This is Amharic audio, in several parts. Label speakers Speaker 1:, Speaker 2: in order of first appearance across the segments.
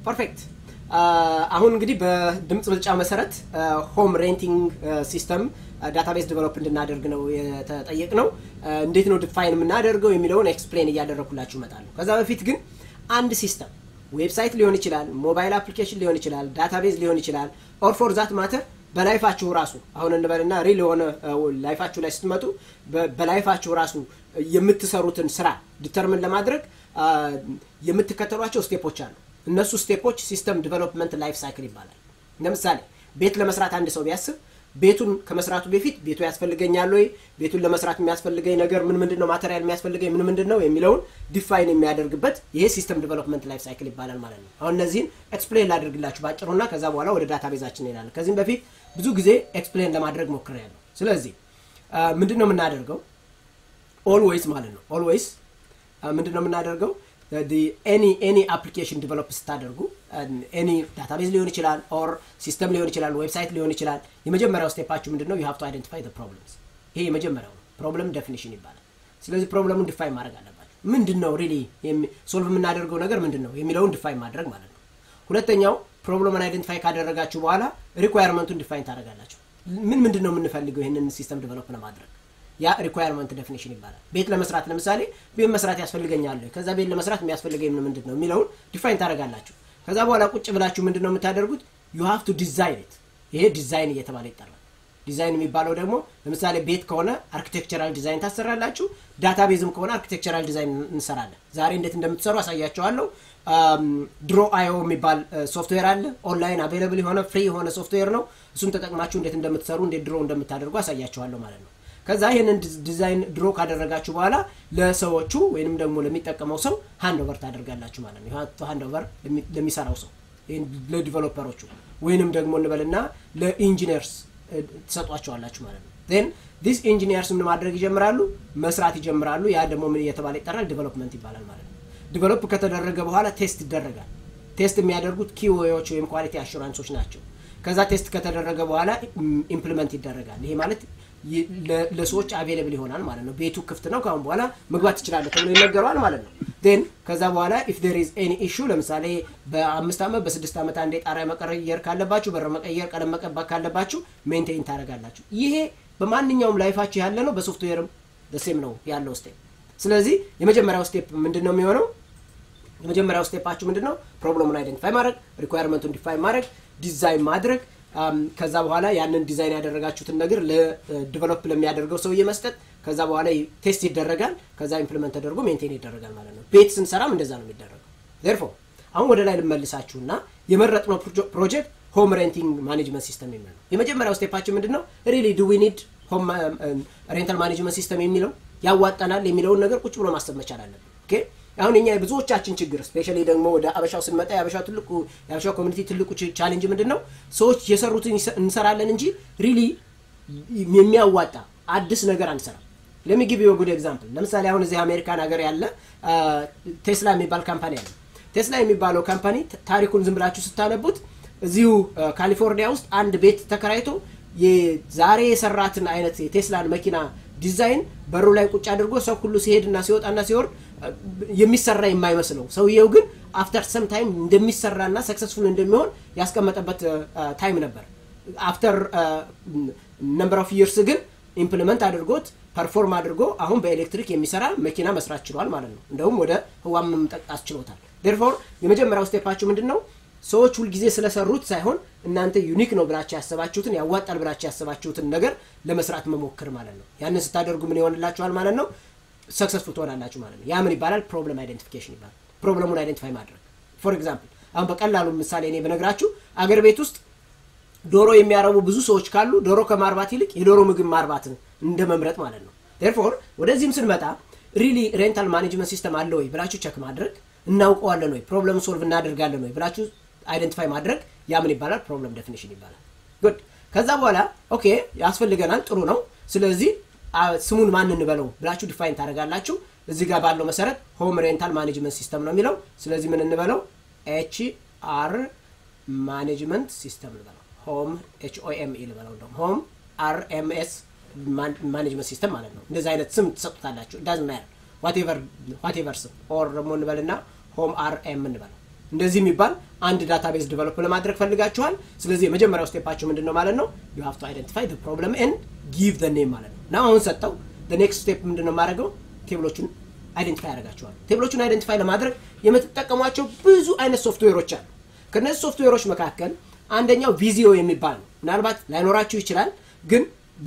Speaker 1: ፐርፌክት። አሁን እንግዲህ በድምፅ ብልጫ መሰረት ሆም ሬንቲንግ ሲስተም ዳታቤዝ ዲቨሎፕ እንድናደርግ ነው የተጠየቅ ነው። እንዴት ነው ዲፋይን የምናደርገው የሚለውን ኤክስፕሌን እያደረግኩላችሁ እመጣለሁ። ከዛ በፊት ግን አንድ ሲስተም ዌብሳይት ሊሆን ይችላል፣ ሞባይል አፕሊኬሽን ሊሆን ይችላል፣ ዳታቤዝ ሊሆን ይችላል፣ ኦር ፎር ዛት ማተር በላይፋችሁ ራሱ አሁን እንበልና ሪል የሆነ ላይፋችሁ ላይ ስትመጡ በላይፋችሁ ራሱ የምትሰሩትን ስራ ዲተርምን ለማድረግ የምትከተሏቸው ስቴፖች አሉ። እነሱ ስቴፖች ሲስተም ዲቨሎፕመንት ላይፍ ሳይክል ይባላል። ለምሳሌ ቤት ለመስራት አንድ ሰው ቢያስብ ቤቱን ከመስራቱ በፊት ቤቱ ያስፈልገኛል ወይ፣ ቤቱን ለመስራት የሚያስፈልገኝ ነገር ምን ምንድን ነው፣ ማቴሪያል የሚያስፈልገኝ ምን ምንድን ነው የሚለውን ዲፋይን የሚያደርግበት ይሄ ሲስተም ዲቨሎፕመንት ላይፍ ሳይክል ይባላል ማለት ነው። አሁን እነዚህን ኤክስፕሌን ላድርግላችሁ ባጭሩና ከዛ በኋላ ወደ ዳታ ቤዛችን እንሄዳለን። ከዚህም በፊት ብዙ ጊዜ ኤክስፕሌን ለማድረግ ሞክሬያለሁ። ስለዚህ ምንድን ነው የምናደርገው? ኦልዌይስ ማለት ነው ኦልዌይስ ምንድን ነው የምናደርገው ኤኒ ኤኒ አፕሊኬሽን ዲቨሎፕ ስታደርጉ ኤኒ ዳታቤዝ ሊሆን ይችላል ኦር ሲስተም ሊሆን ይችላል ዌብሳይት ሊሆን ይችላል የመጀመሪያው ስቴፓችሁ ምንድን ነው ዩ ሃቭ ቱ አይደንቲፋይ ፕሮብለምስ ይሄ የመጀመሪያው ነው ፕሮብለም ዴፊኒሽን ይባላል ስለዚህ ፕሮብለሙን ዲፋይን ማድረግ አለባቸው ምንድን ነው ሪሊ ሶልቭ የምናደርገው ነገር ምንድን ነው የሚለውን ዲፋይን ማድረግ ማለት ነው ሁለተኛው ፕሮብለምን አይደንቲፋይ ካደረጋችሁ በኋላ ሪኳየርመንቱን ዲፋይን ታደረጋላችሁ ምን ምንድን ነው የምንፈልገው ይህንን ሲስተም ዲቨሎፕ ለማድረግ ያ ሪኳየርመንት ዴፊኒሽን ይባላል። ቤት ለመስራት ለምሳሌ ቤት መስራት ያስፈልገኛል፣ ከዛ ቤት ለመስራት የሚያስፈልገኝ ምንድን ነው የሚለውን ዲፋይን ታደርጋላችሁ። ከዛ በኋላ ቁጭ ብላችሁ ምንድን ነው የምታደርጉት? ዩ ሃቭ ቱ ዲዛይን ኢት። ይሄ ዲዛይን እየተባለ ይጠራል። ዲዛይን የሚባለው ደግሞ ለምሳሌ ቤት ከሆነ አርኪቴክቸራል ዲዛይን ታሰራላችሁ። ዳታቤዝም ከሆነ አርኪቴክቸራል ዲዛይን እንሰራለን። ዛሬ እንዴት እንደምትሰሩ አሳያቸዋለሁ። ድሮ አዮ የሚባል ሶፍትዌር አለ። ኦንላይን አቬይለብል የሆነ ፍሪ የሆነ ሶፍትዌር ነው። እሱን ተጠቅማችሁ እንዴት እንደምትሰሩ እንዴት ድሮ እንደምታደርጉ አሳያቸዋለሁ ማለት ነው። ከዛ ይህንን ዲዛይን ድሮ ካደረጋችሁ በኋላ ለሰዎቹ ወይንም ደግሞ ለሚጠቀመው ሰው ሃንድ ኦቨር ታደርጋላችሁ ማለት ነው። ሃንድ ኦቨር ለሚሰራው ሰው ለዲቨሎፐሮቹ ወይንም ደግሞ እንበልና ለኢንጂነርስ ትሰጧቸዋላችሁ ማለት ነው። ን ዲስ ኢንጂኒየርስ ምን ማድረግ ይጀምራሉ? መስራት ይጀምራሉ። ያ ደግሞ ምን እየተባለ ይጠራል? ዲቨሎፕመንት ይባላል ማለት ነው። ዲቨሎፕ ከተደረገ በኋላ ቴስት ይደረጋል። ቴስት የሚያደርጉት ኪዌዎች ወይም ኳሊቲ አሹራንሶች ናቸው። ከዛ ቴስት ከተደረገ በኋላ ኢምፕሊመንት ይደረጋል። ይሄ ማለት ለሰዎች አቬለብል ይሆናል ማለት ነው። ቤቱ ክፍት ነው፣ ከአሁን በኋላ መግባት ትችላለህ ተብሎ ይነገረዋል ማለት ነው። ን ከዛ በኋላ ኢፍ ዴር ኢዝ ኤኒ ኢሹ ለምሳሌ በአምስት ዓመት በስድስት ዓመት አንዴ ጣሪያ መቀየር ካለባችሁ፣ በር መቀየር፣ ቀለም መቀባት ካለባችሁ ሜንቴን ታደርጋላችሁ። ይሄ በማንኛውም ላይፋችሁ ያለ ነው። በሶፍትዌርም ደሴም ነው ያለው ስቴፕ። ስለዚህ የመጀመሪያው ስቴፕ ምንድን ነው የሚሆነው? የመጀመሪያው ስቴፓችሁ ምንድን ነው? ፕሮብለሙን አይደንቲፋይ ማድረግ፣ ሪኳየርመንቱን ዲፋይን ማድረግ፣ ዲዛይን ማድረግ ከዛ በኋላ ያንን ዲዛይን ያደረጋችሁትን ነገር ለዲቨሎፕ ለሚያደርገው ሰውዬ መስጠት። ከዛ በኋላ ቴስት ይደረጋል። ከዛ ኢምፕሊመንት ተደርጎ ሜንቴን ይደረጋል ማለት ነው። ቤት ስንሰራም እንደዛ ነው የሚደረገው። ዜርፎ አሁን ወደ ላይ ልመልሳችሁና የመረጥነው ፕሮጀክት ሆም ሬንቲንግ ማኔጅመንት ሲስተም የሚል ነው። የመጀመሪያው ስቴፓችን ምንድን ነው? ሪሊ ዱ ዊ ኒድ ሆም ሬንታል ማኔጅመንት ሲስተም የሚለው ያዋጣናል የሚለውን ነገር ቁጭ ብሎ ማሰብ መቻል አለብን። ኦኬ አሁን እኛ የብዙዎቻችን ችግር ስፔሻሊ ደግሞ ወደ አበሻው ስንመጣ የአበሻው ትልቁ የአበሻው ኮሚኒቲ ትልቁ ቻሌንጅ ምንድን ነው? ሰዎች የሰሩትን እንሰራለን እንጂ ሪሊ የሚያዋጣ አዲስ ነገር አንሰራም። ለሚጊቭ ዩ ጉድ ኤግዛምፕል ለምሳሌ አሁን እዚህ አሜሪካን ሀገር ያለ ቴስላ የሚባል ካምፓኒ አለ። ቴስላ የሚባለው ካምፓኒ ታሪኩን ዝም ብላችሁ ስታነቡት እዚሁ ካሊፎርኒያ ውስጥ አንድ ቤት ተከራይቶ ዛሬ የሰራትን አይነት የቴስላን መኪና ዲዛይን በሩ ላይ ቁጭ አድርጎ ሰው ሁሉ ሲሄድና ሲወጣና ሲወርድ የሚሰራ የማይመስለው ሰውየው ግን አፍተር ሰም ታይም እንደሚሰራና ሰክሰስፉል እንደሚሆን ያስቀመጠበት ታይም ነበር። አፍተር ነምበር ኦፍ ይርስ ግን ኢምፕሊመንት አድርጎት ፐርፎርም አድርጎ አሁን በኤሌክትሪክ የሚሰራ መኪና መስራት ችሏል ማለት ነው። እንደውም ወደ ህዋም መምጠቅ አስችሎታል። ዴርፎር የመጀመሪያው ስቴፓችሁ ምንድን ነው? ሰዎች ሁልጊዜ ስለሰሩት ሳይሆን እናንተ ዩኒክ ነው ብላችሁ ያሰባችሁትን ያዋጣል ብላችሁ ያሰባችሁትን ነገር ለመስራት መሞክር ማለት ነው። ያንን ስታደርጉ ምን ይሆንላችኋል ማለት ነው? ሰክሰስፉል ትሆናላችሁ ማለት ነው። ያ ምን ይባላል? ፕሮብለም አይደንቲፊኬሽን ይባላል። ፕሮብለሙን አይደንቲፋይ ማድረግ። ፎር ኤግዛምፕል አሁን በቀላሉ ምሳሌ እኔ በነግራችሁ አገር ቤት ውስጥ ዶሮ የሚያረቡ ብዙ ሰዎች ካሉ ዶሮ ከማርባት ይልቅ የዶሮ ምግብ ማርባትን እንደ መምረጥ ማለት ነው። ዴርፎር ወደዚህም ስንመጣ ሪሊ ሬንታል ማኔጅመንት ሲስተም አለ ወይ ብላችሁ ቸክ ማድረግ እናውቀዋለን ወይ ፕሮብለም ሶልቭ እናደርጋለን ወይ ብላችሁ አይደንቲፋይ ማድረግ ያ ምን ይባላል? ፕሮብለም ዴፊኒሽን ይባላል። ጉድ ከዛ በኋላ ኦኬ ያስፈልገናል፣ ጥሩ ነው። ስለዚህ ስሙን ማን እንበለው ብላችሁ ዲፋይን ታደርጋላችሁ። እዚህ ጋር ባለው መሰረት ሆም ሬንታል ማኔጅመንት ሲስተም ነው የሚለው። ስለዚህ ምን እንበለው? ኤች አር ማኔጅመንት ሲስተም እንበለው። ሆም ኤች ኦ ኤም ኢ ልበለው፣ እንደውም ሆም አር ኤም ኤስ ማኔጅመንት ሲስተም ማለት ነው። እንደዚህ አይነት ስም ትሰጡታላችሁ። ዳዝ ማየር ዋቴቨር ስም ኦር ደግሞ እንበልና ሆም አር ኤም እንበለው። እንደዚህ የሚባል አንድ ዳታቤዝ ዲቨሎፕ ለማድረግ ፈልጋችኋል። ስለዚህ የመጀመሪያው ስቴፓችሁ ምንድን ነው ማለት ነው? ዩ ሃቭ ቱ አይደንቲፋይ ዘ ፕሮብለም ኤንድ ጊቭ ዘ ኔም ማለት ነው። እና አሁን ሰጠው ኔክስት ስቴፕ ምንድን ነው የማደርገው? ቴብሎቹን አይደንቲፋይ ያደርጋችኋል። ቴብሎቹን አይደንቲፋይ ለማድረግ የምትጠቀሟቸው ብዙ አይነት ሶፍትዌሮች አሉ። ከነዚህ ሶፍትዌሮች መካከል አንደኛው ቪዚዮ የሚባል ነው። ምናልባት ላይኖራችሁ ይችላል፣ ግን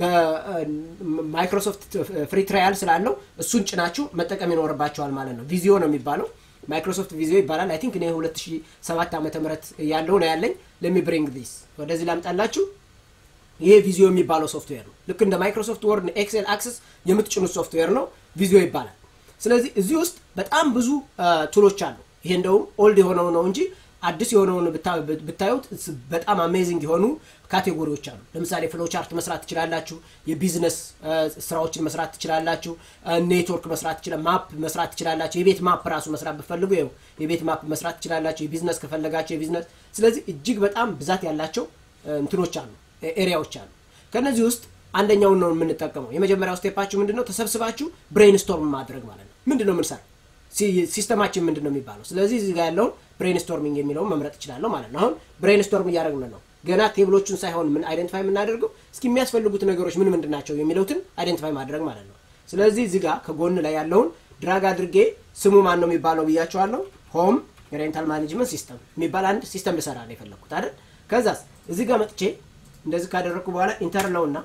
Speaker 1: በማይክሮሶፍት ፍሪ ትራያል ስላለው እሱን ጭናችሁ መጠቀም ይኖርባቸዋል ማለት ነው። ቪዚዮ ነው የሚባለው። ማይክሮሶፍት ቪዚዮ ይባላል። አይ ቲንክ እኔ 2007 ዓመተ ምህረት ያለው ነው ያለኝ። ለሚ ብሪንግ ዲስ ወደዚህ ላምጣላችሁ። ይሄ ቪዚዮ የሚባለው ሶፍትዌር ነው። ልክ እንደ ማይክሮሶፍት ወርድ፣ ኤክሴል፣ አክሰስ የምትጭኑት ሶፍትዌር ነው። ቪዚዮ ይባላል። ስለዚህ እዚህ ውስጥ በጣም ብዙ ቱሎች አሉ። ይሄ እንደውም ኦልድ የሆነው ነው እንጂ አዲስ የሆነውን ብታዩት በጣም አሜዚንግ የሆኑ ካቴጎሪዎች አሉ። ለምሳሌ ፍሎ ቻርት መስራት ትችላላችሁ። የቢዝነስ ስራዎችን መስራት ትችላላችሁ። ኔትወርክ መስራት ትችላ ማፕ መስራት ትችላላችሁ። የቤት ማፕ ራሱ መስራት ብፈልጉ ይኸው የቤት ማፕ መስራት ትችላላችሁ። የቢዝነስ ከፈለጋችሁ የቢዝነስ ስለዚህ እጅግ በጣም ብዛት ያላቸው እንትኖች አሉ፣ ኤሪያዎች አሉ። ከእነዚህ ውስጥ አንደኛውን ነው የምንጠቀመው። የመጀመሪያው ስቴፓችሁ ምንድን ነው? ተሰብስባችሁ ብሬንስቶርም ማድረግ ማለት ነው። ምንድን ነው የምንሰራው? ሲስተማችን ምንድን ነው የሚባለው? ስለዚህ እዚህ ጋር ያለውን ብሬንስቶርሚንግ የሚለውን መምረጥ እችላለሁ ማለት ነው። አሁን ብሬንስቶርም እያደረግን ነው። ገና ቴብሎቹን ሳይሆን ምን አይደንቲፋይ የምናደርገው እስኪ የሚያስፈልጉት ነገሮች ምን ምንድን ናቸው የሚለውትን አይደንቲፋይ ማድረግ ማለት ነው። ስለዚህ እዚህ ጋር ከጎን ላይ ያለውን ድራግ አድርጌ ስሙ ማን ነው የሚባለው ብያቸዋለሁ። ሆም ሬንታል ማኔጅመንት ሲስተም የሚባል አንድ ሲስተም ልሰራ ነው የፈለግኩት አይደል? ከዛስ እዚህ ጋር መጥቼ እንደዚህ ካደረግኩ በኋላ ኢንተር ነውና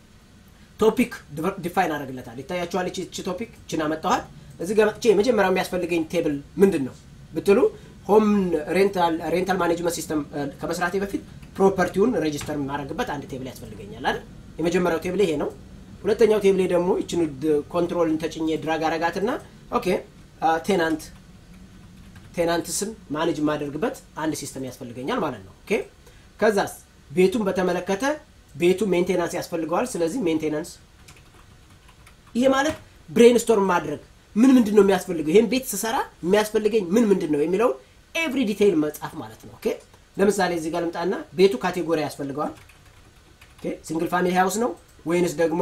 Speaker 1: ቶፒክ ዲፋይን አደርግለታል። ይታያችኋል። እቺ ቶፒክ ችን አመጣኋት። እዚህ ጋር መጥቼ የመጀመሪያው የሚያስፈልገኝ ቴብል ምንድን ነው ብትሉ ሆም ሬንታል ማኔጅመንት ሲስተም ከመስራቴ በፊት ፕሮፐርቲውን ሬጅስተር የማደርግበት አንድ ቴብል ያስፈልገኛል አይደል? የመጀመሪያው ቴብል ይሄ ነው። ሁለተኛው ቴብል ደግሞ ይችን ኮንትሮልን ተጭኜ ድራግ አረጋትና ኦኬ ቴናንት ቴናንትስን ማኔጅ የማደርግበት አንድ ሲስተም ያስፈልገኛል ማለት ነው። ኦኬ ከዛስ ቤቱን በተመለከተ ቤቱ ሜንቴናንስ ያስፈልገዋል። ስለዚህ ሜንቴናንስ ይሄ ማለት ብሬንስቶርም ማድረግ ምን ምንድን ነው የሚያስፈልገው፣ ይህን ቤት ስሰራ የሚያስፈልገኝ ምን ምንድን ነው የሚለውን ኤቭሪ ዲቴይል መጻፍ ማለት ነው። ኦኬ ለምሳሌ እዚህ ጋር ልምጣና ቤቱ ካቴጎሪ ያስፈልገዋል። ኦኬ ሲንግል ፋሚሊ ሃውስ ነው ወይንስ ደግሞ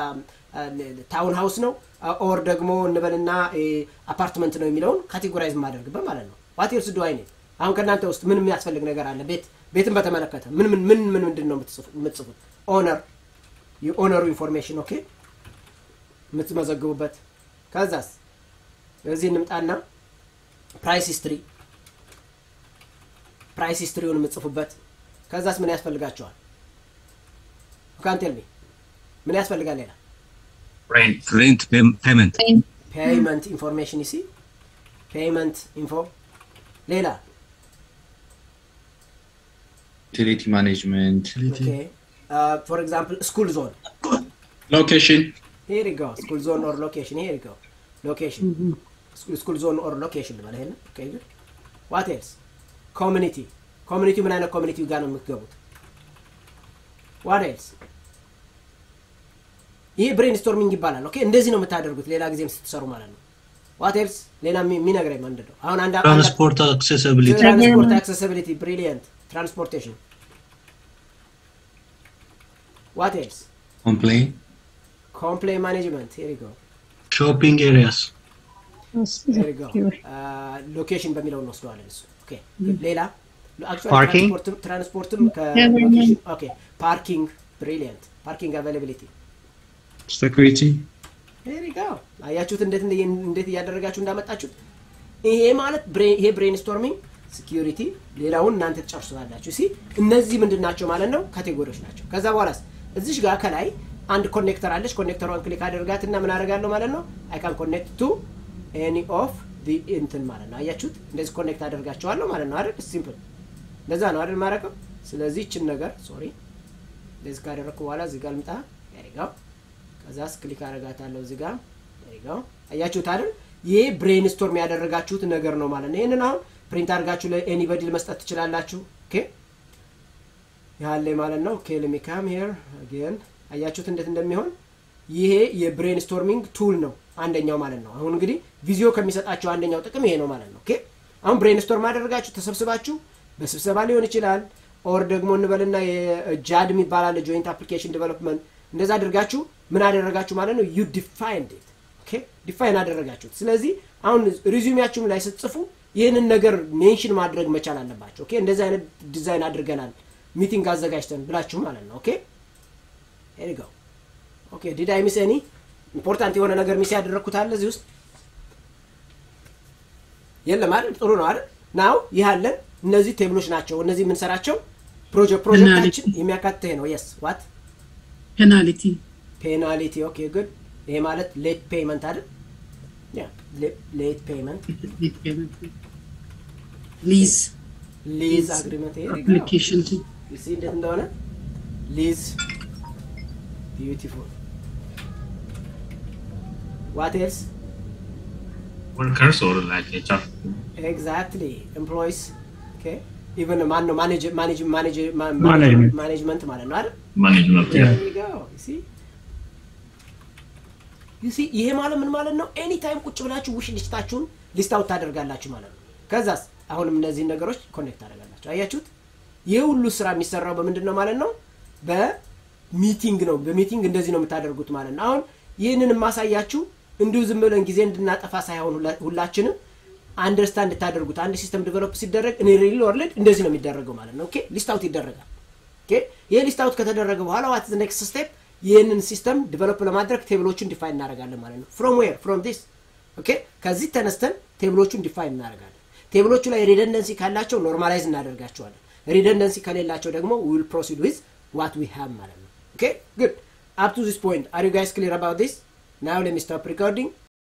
Speaker 1: ታውን ሃውስ ነው ኦር ደግሞ እንበልና አፓርትመንት ነው የሚለውን ካቴጎራይዝ ማደርግበት ማለት ነው። ዋት ኤልስ ዱ አይ ኒድ አሁን ከእናንተ ውስጥ ምን የሚያስፈልግ ነገር አለ? ቤት ቤትን በተመለከተ ምን ምን ምን ምን ምንድን ነው የምትጽፉት? ኦነር የኦነሩ ኢንፎርሜሽን ኦኬ የምትመዘግቡበት። ከዛስ እዚህ እንምጣና ፕራይስ ሂስትሪ ፕራይስ ሂስትሪውን የምትጽፉበት። ከዛስ ምን ያስፈልጋቸዋል? ካንቴልሚ ምን ያስፈልጋል? ሌላ
Speaker 2: ሬንት ፔመንት
Speaker 1: ፔይመንት ኢንፎርሜሽን ይሲ ፔይመንት ኢንፎ ሌላ
Speaker 3: ዩቲሊቲ ማኔጅመንት
Speaker 1: ፎር ኤግዛምፕል ስኩል ዞን
Speaker 3: ሎኬሽን
Speaker 1: ሄር ጎ ስኩል ዞን ኦር ሎኬሽን ሄር ጎ ሎኬሽን ስኩል ዞን ኦር ሎኬሽን ልበል ይሄን ኦኬ ጉድ ዋት ኤልስ ኮሚኒቲ ኮሚኒቲ ምን አይነት ኮሚኒቲ ጋር ነው የምትገቡት ዋት ኤልስ ይሄ ብሬንስቶርሚንግ ይባላል ኦኬ እንደዚህ ነው የምታደርጉት ሌላ ጊዜም ስትሰሩ ማለት ነው ዋት ኤልስ ሌላ የሚነግረኝ ምንድን ነው አሁን አንድ
Speaker 2: ትራንስፖርት አክሴሲቢሊቲ
Speaker 1: ትራንስፖርት አክሴሲቢሊቲ ብሪሊየንት ትራንስፖርቴሽን ዋት ኤልስ
Speaker 3: ኮምፕሌን
Speaker 1: ኮምፕሌን ማኔጅመንት ሄር ጎ
Speaker 2: ሾፒንግ ኤሪያስ
Speaker 1: ሄር ጎ ሎኬሽን በሚለው እንወስደዋለን እሱ ኦኬ ሌላ
Speaker 2: Parking?
Speaker 1: ትራንስፖርትም ከሎኬሽን ኦኬ ፓርኪንግ ብሪሊየንት ፓርኪንግ አቬይላቢሊቲ
Speaker 3: ሴኩሪቲ
Speaker 1: ሄሪ ጋው አያችሁት እንዴት እንዴት እያደረጋችሁ እንዳመጣችሁት ይሄ ማለት ይሄ ብሬንስቶርሚንግ ሲኪሪቲ ሌላውን እናንተ ትጨርሱታላችሁ ሲ እነዚህ ምንድን ናቸው ማለት ነው ካቴጎሪዎች ናቸው ከዛ በኋላስ እዚሽ ጋር ከላይ አንድ ኮኔክተር አለች ኮኔክተሯን ክሊክ አደርጋት እና ምን አደርጋለሁ ማለት ነው አይ ካን ኮኔክት ቱ ኤኒ ኦፍ እንትን ማለት ነው አያችሁት እንደዚህ ኮኔክት አደርጋቸዋለሁ ማለት ነው አይደል ሲምፕል እንደዛ ነው አይደል ማረቀው ስለዚህ ይችን ነገር ሶሪ እንደዚህ ካደረግኩ በኋላ እዚህ ጋር ልምጣ ያሪጋው ከዛስ ክሊክ አደርጋታለሁ እዚህ ጋር ያሪጋው አያችሁት አይደል ይሄ ብሬንስቶርም ያደረጋችሁት ነገር ነው ማለት ነው ይህንን አሁን ፕሪንት አድርጋችሁ ለኤኒበዲ መስጠት ትችላላችሁ ኦኬ ያለ ማለት ነው ኦኬ ለሚካም ሄር አጌን አያችሁት እንዴት እንደሚሆን ይሄ የብሬንስቶርሚንግ ቱል ነው አንደኛው ማለት ነው አሁን እንግዲህ ቪዚዮ ከሚሰጣቸው አንደኛው ጥቅም ይሄ ነው ማለት ነው ኦኬ አሁን ብሬንስቶርም አደረጋችሁ ተሰብስባችሁ በስብሰባ ሊሆን ይችላል ኦር ደግሞ እንበልና የጃድ የሚባል አለ ጆይንት አፕሊኬሽን ዴቨሎፕመንት እንደዛ አድርጋችሁ ምን አደረጋችሁ ማለት ነው ዩ ዲፋይንድ ኢት ኦኬ ዲፋይን አደረጋችሁት ስለዚህ አሁን ሪዚዩሚያችሁም ላይ ስትጽፉ ይህንን ነገር ሜንሽን ማድረግ መቻል አለባቸው ኦኬ እንደዚህ አይነት ዲዛይን አድርገናል ሚቲንግ አዘጋጅተን ብላችሁ ማለት ነው ኦኬ ሄሪጋው ኦኬ ዲድ አይ ሚስ ኤኒ ኢምፖርታንት የሆነ ነገር ሚስ ያደረግኩት አለ እዚህ ውስጥ የለም አይደል ጥሩ ነው አይደል ናው ይህ አለን እነዚህ ቴብሎች ናቸው እነዚህ የምንሰራቸው ፕሮጀክት ፕሮጀክታችን የሚያካትት ይሄ ነው የስ ዋት
Speaker 4: ፔናልቲ
Speaker 1: ፔናሊቲ ኦኬ ጉድ ይሄ ማለት ሌት ፔይመንት አይደል ያ ሌት ፔይመንት
Speaker 4: ሊዝ
Speaker 1: ሊዝ አግሪመንት ይሄ
Speaker 4: አፕሊኬሽን
Speaker 1: ሲ እንዴት እንደሆነ ሊዝ ቢዩቲፉል ዋት ኤልስ
Speaker 2: Workers or like HR.
Speaker 1: ኤግዛክትሊ ኤምፕሎይስ ኢቨን ማን ነው ማኔጅ ማኔጅ ማኔጅ
Speaker 3: Management.
Speaker 1: ማኔጅመንት ማለት ነው አይደል
Speaker 2: Management.
Speaker 3: Yeah.
Speaker 2: Yeah.
Speaker 1: There you go. You see? You see? ይሄ ማለት ምን ማለት ነው ኤኒ ታይም ቁጭ ብላችሁ ውሽ ሊስታችሁን ሊስታውት ታደርጋላችሁ ማለት ነው ከዛስ አሁንም እነዚህን ነገሮች ኮኔክት ታደርጋላችሁ አያችሁት ይህ ሁሉ ስራ የሚሰራው በምንድን ነው ማለት ነው በሚቲንግ ነው በሚቲንግ እንደዚህ ነው የምታደርጉት ማለት ነው አሁን ይህንን የማሳያችሁ እንዲሁ ዝም ብለን ጊዜ እንድናጠፋ ሳይሆን ሁላ- ሁላችንም አንደርስታንድ እንድታደርጉት አንድ ሲስተም ዲቨሎፕ ሲደረግ እኔ ሪል ወርልድ እንደዚህ ነው የሚደረገው ማለት ነው ኦኬ ሊስታውት ይደረጋል ኦኬ ይህ ሊስት አውት ከተደረገ በኋላ ዋት ኔክስት ስቴፕ ይህንን ሲስተም ዲቨሎፕ ለማድረግ ቴብሎቹን ዲፋይን እናደርጋለን ማለት ነው ፍሮም ዌር ፍሮም ዲስ ኦኬ ከዚህ ተነስተን ቴብሎቹን ዲፋይን እናደርጋለን ቴብሎቹ ላይ ሪደንደንሲ ካላቸው ኖርማላይዝ እናደርጋቸዋለን ሪደንደንሲ ከሌላቸው ደግሞ ዊል ፕሮሲድ ዊዝ ዋት ዊ ሃቭ ማለት ነው ኦኬ ጉድ አፕ ቱ ዚስ ፖይንት አር ዩ ጋይስ ክሊር አባውት ዲስ ናው ሌት ሚ ስቶፕ ሪኮርዲንግ